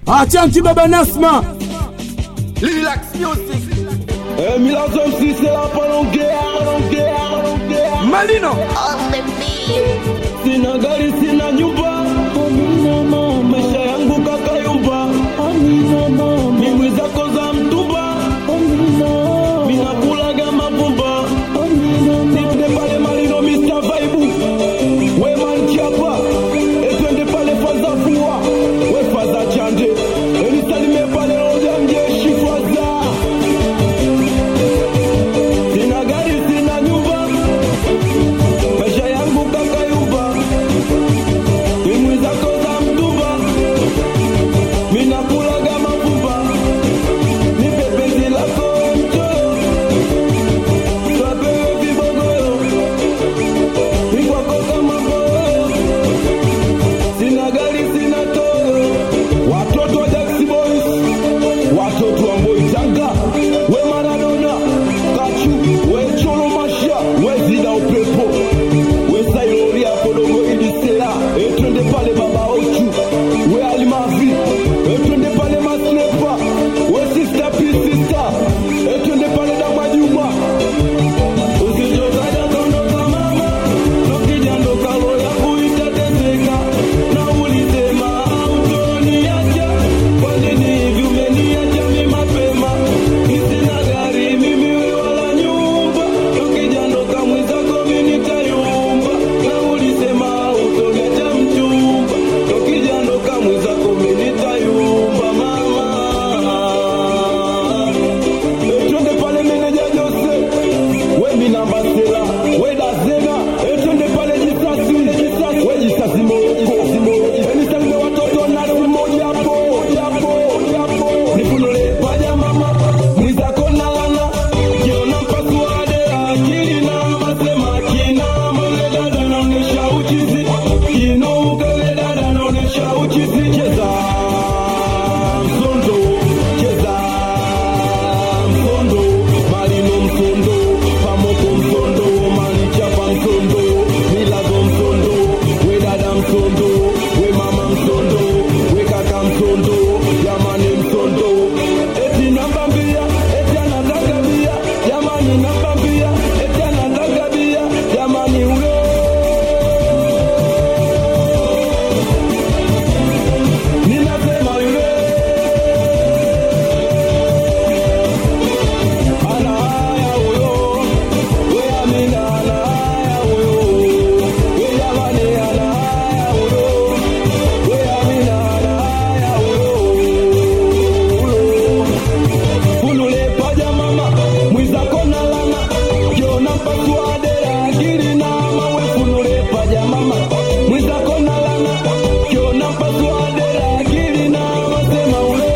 Achanki baba Nasma. Relax music. Eh, Milazo MC c'est la palongea, palongea, palongea. Malino. on the beat. Sina gari, sina nyumba. Maisha yangu kakayumba. Migwi zako za mtumba. Minakulaga mavumba. Nipende pale Malino Mr. Vibe. We man chapa. Etwende pale faza fua. We faza chande. Enisalime pale roja mjeshi faza. Sina gari, sina nyumba. Maisha yangu kakayumba. Migwi zako za mtumba. Minakulaga mavumba. Nipe penzi lako mchoyo. Twapewe vibogoyo. Mikwako kama boyo. Sina gari, sina toyo. Watoto wa Jaxi Boys. Watoto wa Mboitanga. We Maradona. Kachu. We Cholo Masha. We Zida Upepo. We Sailori hapo dogo ili sera. E twende pale baba Ochu. We Alimavi. E twende pale Maslepa. We Sister P Sister. E twende pale Dama Juma. Usichokaja kondoka mama. Ukija ndo kalo yangu itateseka. Na ulisema hautoniacha. Kwa nini hivi umeniacha mimi mapema? Sina gari mimi we wala nyumba. Ukija ndo kamwe zako mimi nitayumba. Na ulisema hautoniacha mchumba. Ukija ndo kamwe zako mimi nitayumba mama. Twende pale meneja Jose, we minamba sela, we dazena, twende pale jisasi, jisasi, we jisasi moroko, enisalime watoto nasi moja hapo, hapo, hapo, nifunule paja mama, mwizako nalana, jiona mpasuade akili na masema kina, mole dada naonesha uchizi, kino ukele dada naonesha uchizi, cheza msondo, cheza msondo malino msondo pamoko msondo malichapa msondo milago msondo we dada msondo we mama msondo we kaka msondo jamani msondo eti namba mbia eti anataka bia jamani namba mbia eti anataka bia jamani huyo ninasema yule ana haya huyo, we Amina ana haya huyo, we jamani ana haya huyo, we Amina ana haya huyo. Funule paja mama, mwizako na lana, kiona mpasuade akili na mawe. Funule paja mama, mwizako na lana, kiona mpasuade akili na masema ule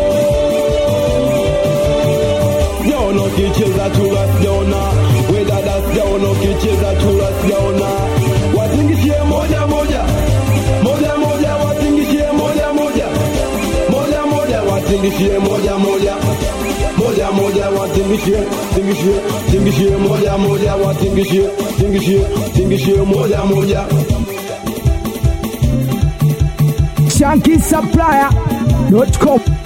sijaona ukicheza chura, sijaona we dada, sijaona ukicheza chura, sijaona watingishie moja moja moja moja, watingishie moja moja moja moja, watingishie moja moja moja moja, watingishie tingishie tingishie moja moja, watingishie tingishie tingishie moja moja. Shanky Supplier.com.